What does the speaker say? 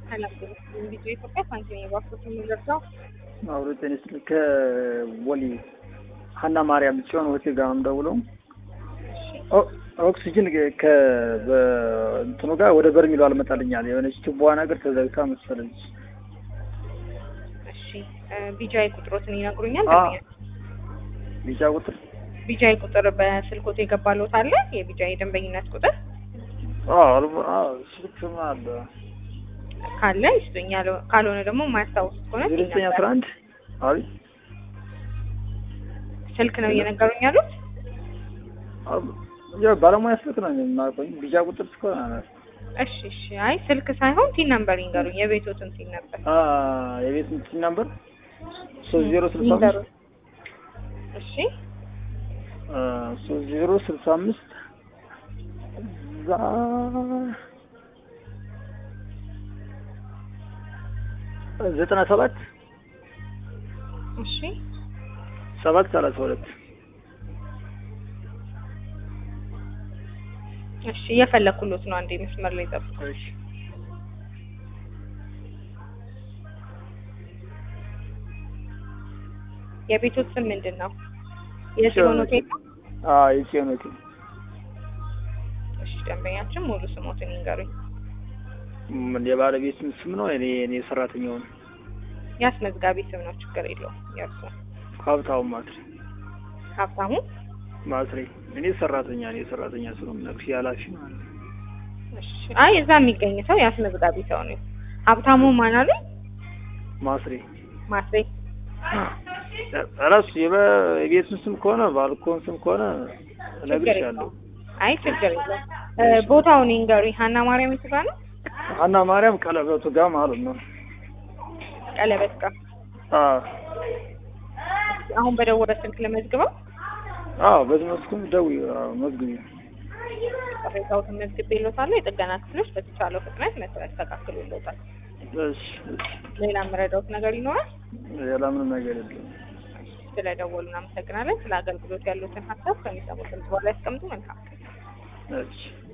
ሰላም ቪዲዮ ኢትዮጵያ ሳንቲም የባኮት የሚደርሰው አብሮ ቴኒስ ከቦሌ ሀና ማርያም ጽዮን ሆቴል ጋር ነው የምደውለው። ኦክሲጅን ከእንትኑ ጋር ወደ በርሚሉ አልመጣልኛል። የሆነች ቱቦዋ ነገር ተዘግታ መሰለኝ። እሺ ቢጃይ ቁጥሮትን ይነግሩኛል? ቢጫ ቁጥር ቢጃይ ቁጥር በስልኮት የገባሎት አለ? የቢጃይ የደንበኝነት ቁጥር ስልክም አለ ካለ ይስጡኝ። ያለው- ካልሆነ ደግሞ የማያስታውሱት ከሆነ ዜሮ ዘጠኝ አስራ አንድ አቤት ስልክ ነው እየነገሩኝ ያሉት። ያው ባለሙያ ስልክ ነው የማቆኝ ቢጫ ቁጥር እስከሆነ አለ እሺ እሺ። አይ ስልክ ሳይሆን ቲን ነምበር ይንገሩኝ። የቤቶትን ቲን ነምበር የቤት እንትን ነበር ሶስት ዜሮ ስልሳ አምስት ይንገሩኝ። እሺ ሶስት ዜሮ ስልሳ አምስት እዛ ዘጠና ሰባት እሺ ሰባት ሰላሳ ሁለት እሺ። እየፈለኩሎት ነው። አንዴ መስመር ላይ ጠብቁ። እሺ የቤቶት ስም ምንድን ነው? የጽዮን ሆቴል ነው? አዎ የጽዮን ሆቴል እሺ ደንበኛችን ሙሉ ስሞትን ይንገሩኝ። ምን የባለቤት ስም ነው እኔ እኔ ሰራተኛው ነው የአስመዝጋቢ ስም ነው፣ ችግር የለውም። የእርሱ ሀብታው ማትሪ ሀብታሙ። ማትሪ እኔ ሰራተኛ እኔ ሰራተኛ ስለሆነ ነግሲ ኃላፊ ማለት ነው እሺ አይ እዛ የሚገኝ ሰው የአስመዝጋቢ ሰው ነው። ሀብታሙ ማን አሉ? ማስሬ ማስሬ። ራሱ የቤቱን ስም ከሆነ ባልኮን ስም ከሆነ ችግር እነግርሻለሁ የለውም። አይ ችግር የለውም። እ ቦታውን ይንገሩኝ። ሀና ማርያም የቱ ጋር ነው? ሀና ማርያም ቀለበቱ ጋር ማለት ነው ቀለበት ጋር። አዎ አሁን በደወለ ስልክ ለመዝግበው አዎ በዚህ መስኩም ደውዪ አዎ መዝግቢ ቅሬታዎትን መዝግቤልዎታለሁ። የጥገና ክፍሎች በተቻለው ፍጥነት መተው ያስተካክሉልዎታል። እሺ እሺ ሌላ የምረዳዎት ነገር ይኖራል? ሌላ ምንም ነገር የለም ስለደወሉ እናመሰግናለን። ስለ አገልግሎት ያሉትን ሀሳብ ከሚሰሙት ድምጽ በኋላ ያስቀምጡ። መልካም እሺ